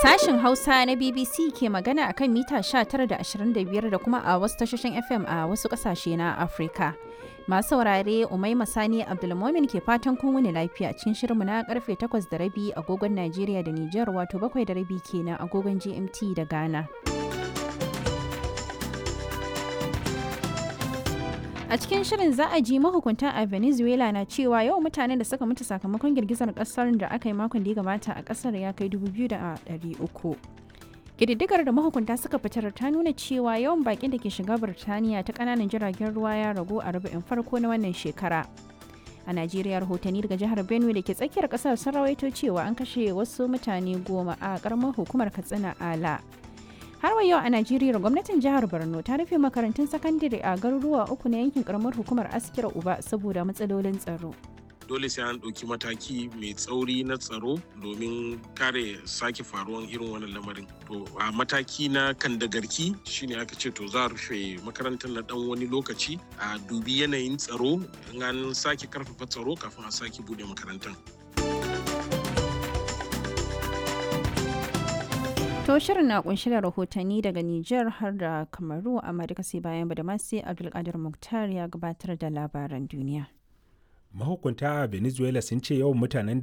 Sashin Hausa na BBC ke magana akan mita 19 da 25 da kuma a wasu tashoshin FM a wasu kasashe na Afirka. Masu saurare Umaima Sani Abdulmomin ke fatan kun wuni lafiya cikin shirinmu na karfe 8 da rabi agogon Najeriya da Nijar wato 7 da rabi kenan agogon GMT da Ghana. A cikin shirin za a ji mahukunta a Venezuela na cewa yau mutanen da suka mutu sakamakon girgizar kasar da aka yi makon da ya gabata a kasar ya kai 2,300. Ƙididdigar da mahukunta suka fitar ta nuna cewa yawan bakin da ke shiga Birtaniya ta ƙananan jiragen ruwa ya ragu a rubu'in farko na wannan shekara. A Najeriya rahotanni daga jihar Benue da ke tsakiyar ƙasar sun rawaito cewa an kashe wasu mutane goma a ƙaramar hukumar Katsina Ala. har wa yau a najeriya gwamnatin jihar borno ta rufe makarantun sakandare a garuruwa uku na yankin karamar hukumar askira uba saboda matsalolin tsaro dole sai an ɗauki mataki mai tsauri na tsaro domin kare sake faruwan irin wannan lamarin to a mataki na kandagarki shine aka ce to za a rufe makarantar na dan wani lokaci a dubi yanayin tsaro in an sake karfafa tsaro kafin a sake bude makarantar To shirin na kunshi da rahotanni daga Nijar har da Kamaru amma duka sai bayan Badamasi Abdulkadir Muktar ya gabatar da labaran duniya. Mahukunta a Venezuela sun ce yawan mutanen